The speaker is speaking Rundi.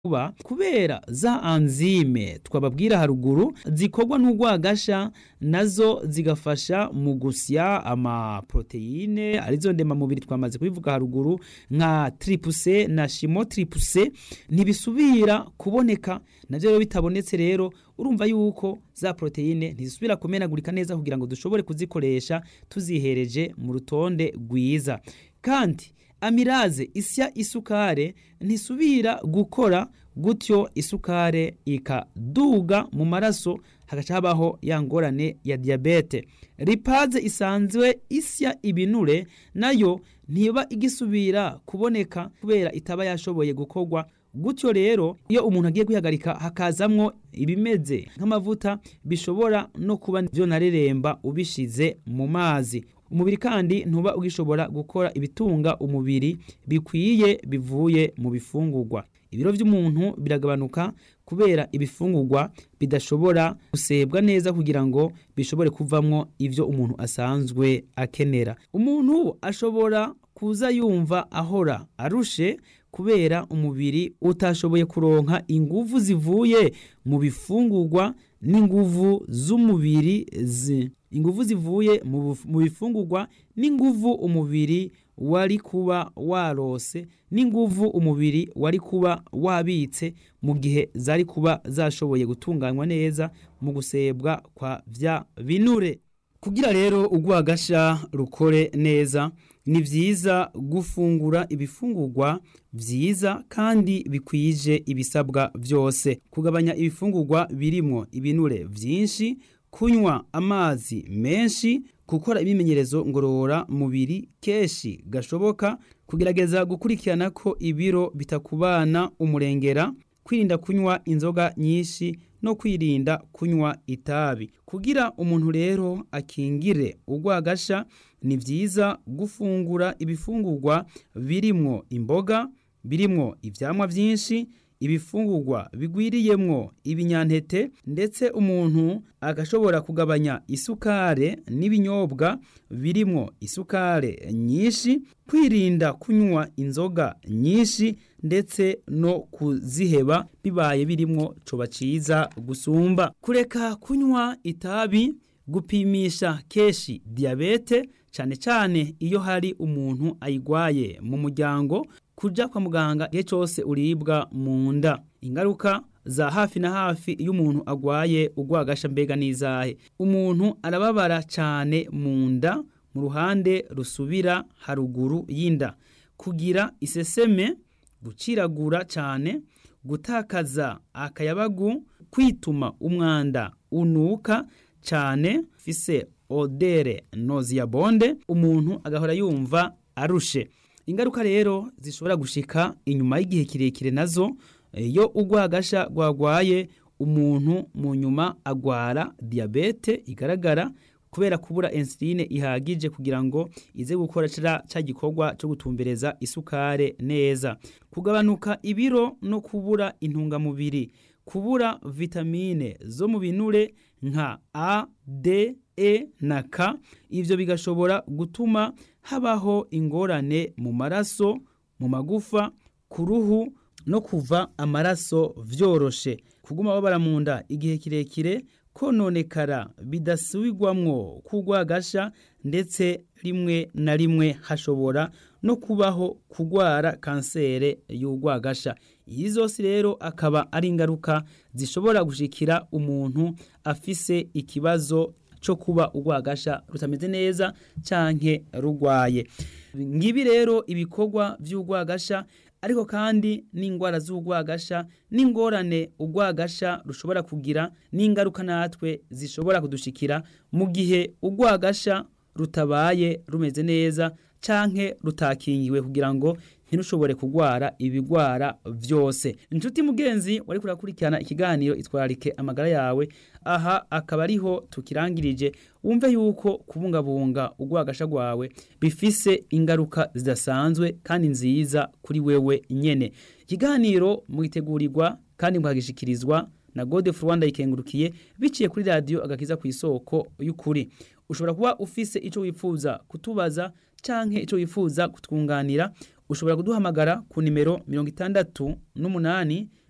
kuba kubera za anzime twababwira haruguru zikorwa n'urwagasha nazo zigafasha mu gusya amaproteine arizo ndemamubiri twamaze kubivuga haruguru nka tripuse na shimo tripuse ntibisubira kuboneka navyo rero bitabonetse rero urumva yuko za proteine ntizisubira kumenagurika neza kugira ngo dushobore kuzikoresha tuzihereje mu rutonde rwiza kandi amiraze isya isukare ntisubira gukora gutyo isukare ikaduga mu maraso hagaca habaho ya ngorane ya diyabete ripaze isanzwe isya ibinure nayo ntiba igisubira kuboneka kubera itaba yashoboye gukorwa gutyo rero iyo umuntu agiye kwihagarika hakazamwo ibimeze nk'amavuta bishobora no kuba vyonareremba ubishize mu mazi umubiri kandi ntuba ugishobora gukora ibitunga umubiri bikwiye bivuye mu bifungurwa ibiro vy'umuntu biragabanuka kubera ibifungurwa bidashobora gusebwa neza kugira ngo bishobore kuvamwo ivyo umuntu asanzwe akenera umuntu ashobora kuza yumva ahora arushe kubera umubiri utashoboye kuronka inguvu zivuye mu bifungurwa n'inguvu z'umubiri zi inguvu zivuye mu bifungurwa n'inguvu umubiri wari kuba warose n'inguvu umubiri wari kuba wabitse mu gihe zari kuba zashoboye gutunganywa neza mu gusebwa kwa vya binure kugira rero urwagasha rukore neza ni vyiza gufungura ibifungurwa vyiza kandi bikwije ibisabwa vyose kugabanya ibifungurwa birimwo ibinure vyinshi kunywa amazi menshi gukora ibimenyerezo ngorora mubiri keshi gashoboka kugerageza gukurikirana ko ibiro bitakubana umurengera kwirinda kunywa inzoga nyinshi no kwirinda kunywa itabi kugira umuntu rero akingire urwagasha ni vyiza gufungura ibifungurwa birimwo imboga birimwo ivyamwa vyinshi ibifungurwa bigwiriyemwo ibinyantete ndetse umuntu agashobora kugabanya isukare n'ibinyobwa birimwo isukare nyinshi kwirinda kunywa inzoga nyinshi ndetse no kuziheba bibaye birimwo coba ciza gusumba kureka kunywa itabi gupimisha keshi diyabete cane cane iyo hari umuntu ayigwaye mu muryango kuja kwa muganga igihe cyose uribwa mu nda ingaruka za hafi na hafi iyo umuntu agwaye urwagasha mbega n'izahe umuntu arababara cyane mu nda mu ruhande rusubira haruguru y'inda kugira iseseme guciragura cyane gutakaza akayabagu kwituma umwanda unuka cyane fise odere noziyabonde umuntu agahora yumva arushe ingaruka rero zishobora gushika inyuma y'igihe kirekire nazo iyo urwagasha rwagwaye umuntu mu nyuma agwara diyabete igaragara kubera kubura insuline ihagije kugira ngo ize gukora ca gikorwa cyo gutumbereza isukare neza kugabanuka ibiro no kubura intungamubiri kubura vitamine zo mu binure nka A, D, E na K ivyo bigashobora gutuma habaho ingorane mu maraso mu magufa ku ruhu no kuva amaraso vyoroshe kuguma babara mu nda igihe kirekire kononekara bidasubirwamwo kugwagasha ndetse rimwe na rimwe hashobora no kubaho kugwara kansere y'urwagasha iyi zose rero akaba ari ingaruka zishobora gushikira umuntu afise ikibazo cyo kuba urwagasha rutameze neza canke rugwaye ngibi rero ibikorwa vy'urwagasha ariko kandi n'ingwara z'urwagasha n'ingorane urwagasha rushobora kugira n'ingaruka natwe zishobora kudushikira mu gihe urwagasha rutabaye rumeze neza canke rutakingiwe kugira ngo ntirushobore kugwara ibigwara vyose inshuti mugenzi wari kurakurikirana ikiganiro itwararike amagara yawe aha akaba ariho tukirangirije wumve yuko kubungabunga urwagasha rwawe bifise ingaruka zidasanzwe kandi nziza kuri wewe nyene ikiganiro mwitegurirwa kandi mukagishikirizwa na Godefroid Rwanda ikengurukiye biciye kuri radio agakiza ku isoko y'ukuri ushobora kuba ufise ico wifuza kutubaza canke ico wifuza kutwunganira ushobora kuduhamagara ku nimero mirongo itandatu n'umunani